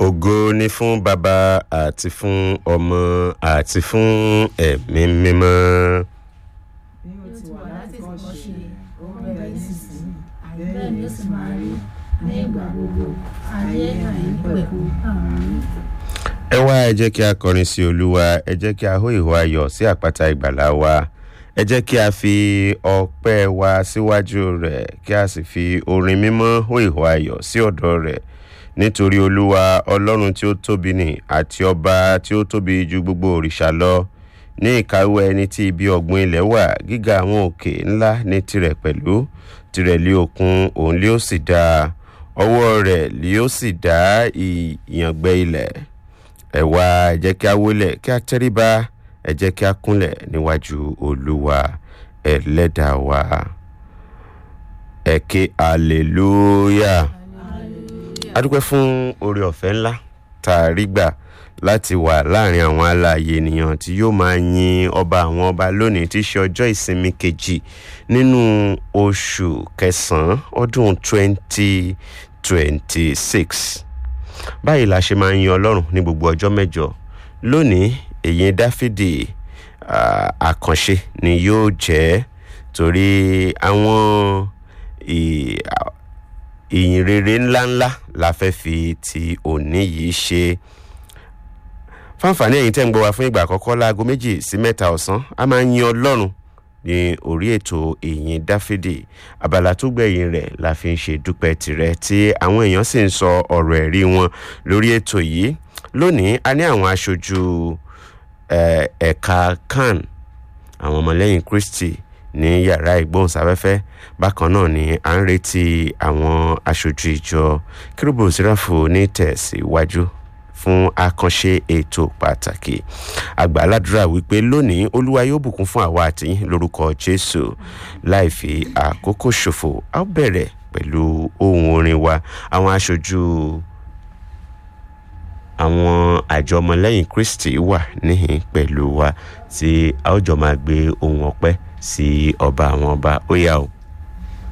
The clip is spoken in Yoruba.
ògo ni fún bàbá àti fún ọmọ àti fún ẹ̀mí mímọ́. bí ó ti wà láti kọ́ ṣe ó ń bẹ̀rẹ̀ nísinsìnyí bẹ́ẹ̀ ni ó sì máa rí ní ìgbà gbogbo ayé àìnípẹ̀kú àmín. ẹ wá ẹ jẹ́ kí a kọrin sí olúwa ẹ jẹ́ kí a hó ìhó ayọ̀ sí àpáta ìgbàlá wa ẹ jẹ́ kí a fi ọpẹ́ wa síwájú rẹ̀ kí a sì fi orin mímọ́ hó ìhó ayọ̀ sí ọ̀dọ̀ rẹ̀ nítorí olúwa ọlọ́run tí ó tóbi ni àti ọba tí ó tóbi ju gbogbo òrìṣà lọ ní ìkáwọ́ ẹni tí ibi ọ̀gbun ilẹ̀ wà gíga àwọn òkè ńlá ní tirẹ̀ pẹ̀lú tirẹ̀ lé òkun òun lé ó sì dá ọwọ́ rẹ̀ lé ó sì dá ìyàngbẹ́ ilẹ̀ ẹ wá ẹ jẹ́ kí a wólẹ̀ kí a tẹríba ẹ jẹ́ kí a kúnlẹ̀ níwájú olúwa ẹlẹ́dàá wa ẹ ké hallelujah a dúpẹ́ fún oore ọ̀fẹ́ ńlá tá a rí gbà láti wà láàrin àwọn alààyè ènìyàn tí yóò máa yin ọba àwọn ọba lónìí tí í ṣe ọjọ́ ìsinmi kejì nínú oṣù kẹsàn-án ọdún twenty twenty six báyìí la ṣe máa ń yin ọlọ́run ní gbogbo ọjọ́ mẹ́jọ lónìí èyí dáfídì àkànṣe ni yóò jẹ́ torí àwọn ìyìn rere ńláńlá la fẹ́ fi ti òní yìí ṣe fáǹfààní ẹ̀yin tẹ́ ń gbọ́ wa fún ìgbà àkọ́kọ́ láago méjì sí mẹ́ta ọ̀sán a máa ń yin ọlọ́run ní orí ètò ìyìn dáfídì abala tó gbẹ̀yìn rẹ̀ la fi ń ṣe dúpẹ́ tirẹ̀ tí àwọn èèyàn sì ń sọ ọ̀rọ̀ ẹ̀rí wọn lórí ètò yìí lónìí a ní àwọn aṣojú ẹ̀ka kan àwọn ọmọlẹ́yìn kristi ní yàrá ìgbóhùnsáfẹ́fẹ́ bákan náà ni à ń retí àwọn aṣojú ìjọ kérúbù síráfù ní tẹ̀síwájú fún àkànṣe ètò pàtàkì àgbàládùra wípé lónìí olúwa yóò bùkún fún àwa àtìyìn lórúkọ jésù láì fi àkókò ṣòfò a ó bẹ̀rẹ̀ pẹ̀lú ohun orin wa àwọn aṣojú àwọn àjọ ọmọlẹ́yìn kristi wà níhìn pẹ̀lú wa tí a ó jọ máa gbé ohun ọpẹ́ sí ọba àwọn ọba ó yá o.